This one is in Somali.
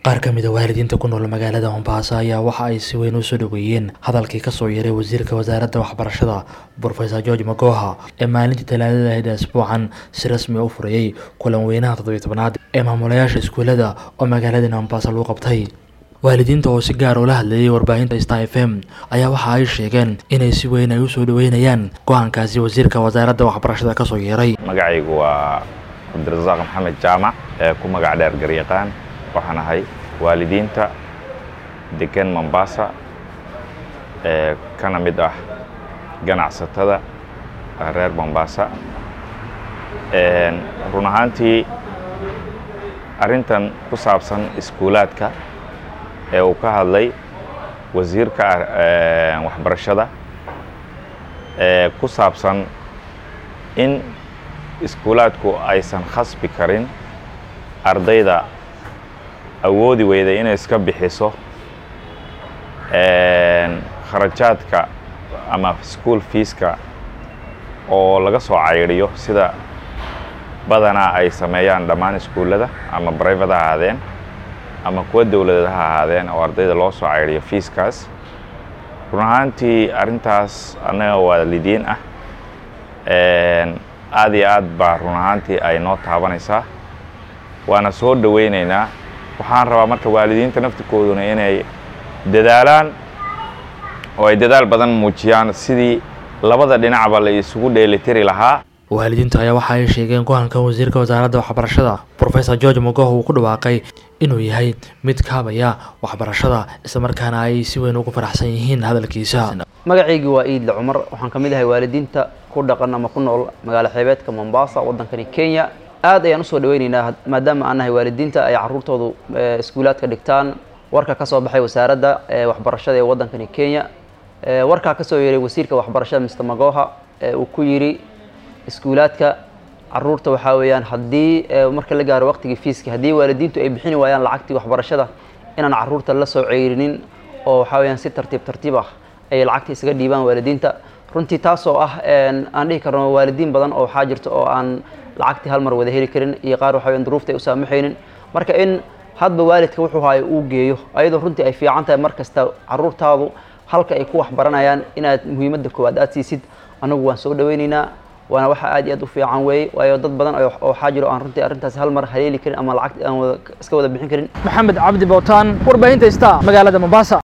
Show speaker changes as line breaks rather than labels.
qaar ka mid a waalidiinta ku nool magaalada mombasa ayaa waxa ay si weyn usoo dhaweeyeen hadalkii kasoo yeeray wasiirka wasaaradda waxbarashada brofesor george magoha ee maalintii talaadada ahayd ee asbuucan si rasmi u furayey kulan weynaha toddobiy tobnaad ee maamulayaasha iskuulada oo magaalada mombasa lagu qabtay waalidiinta oo si gaar ula hadlayay warbaahinta star f m ayaa waxa ay sheegeen inay si weyn ay usoo dhaweynayaan go-aankaasi wasiirka wasaaradda waxbarashada kasoo yeeray
magacaygu waa cabdirasaaq maxamed jaamac ee ku magac dheer garyaqaan waxaan ahay waalidiinta degan mombasa ee kana mid ah ganacsatada reer mombasa run ahaantii arrintan ku saabsan iskuulaadka ee uu ka hadlay wasiirka waxbarashada ee ku saabsan in iskuulaadku aysan khasbi karin ardayda awoodi weyday inay iska bixiso kharajaadka ama school fiiska oo laga soo caydiyo sida badanaa ay sameeyaan dhammaan iskuullada ama brivate ha ahaadeen ama kuwa dowladeed ha ahaadeen oo ardayda loo soo caydiyo fiiskaas run ahaantii arrintaas annaga waalidiin ah aad iyo aad baa run ahaantii ay noo taabanaysaa waana soo dhowaynaynaa waxaan rabaa marka waalidiinta naftirkooduna inay dadaalaan oo ay dadaal badan muujiyaan sidii labada dhinacba la isugu dheelitiri lahaa
waalidiinta ayaa waxa ay sheegeen go-aanka wasiirka wasaaradda waxbarashada brofesor george mogoh uu ku dhawaaqay inuu yahay mid kaabaya waxbarashada islamarkaana ay si weyn ugu faraxsan yihiin hadalkiisa
magacaygii waa iidle cumar waxaan ka mid ahay waalidiinta ku dhaqan ama ku nool magaalo xeebeedka mombasa waddankani kenya aad ayaan usoo dhaweyneynaa maadaama aan nahay waalidiinta ay caruurtoodu iskuulaadka dhigtaan warka ka soo baxay wasaaradda waxbarashada ee waddankani kenya warkaa kasoo yeeray wasiirka waxbarashada mr magoha uu ku yidhi iskuulaadka caruurta waxaa weeyaan haddii marka la gaaro waqtigii fiiska haddii waalidiintu ay bixini waayaan lacagtii waxbarashada inaan caruurta la soo ceyrinin oo waxaa weyaan si tartiib tartiib ah ay lacagta isaga dhiibaan waalidiinta runtii taasoo ah aan dhihi karno waalidiin badan oo waxaa jirta oo aan lacagtii hal mar wada heli karin iyo qaar waxa weyan duruufta ay u saamaxaynin marka in hadba waalidka wuxuu haayo uu geeyo ayadoo runtii ay fiican tahay mar kasta caruurtaadu halka ay ku waxbaranayaan inaad muhiimadda koowaad aad siisid anagu waan soo dhaweyneynaa waana waxa aad iyo aad u fiican weeye waayo dad badan oo waxaa jiro aan runtii arrintaasi hal mar haleeli karin ama lacag aan wada iska wada bixin karin
maxamed cabdi bowtaan warbaahinta star magaalada mombasa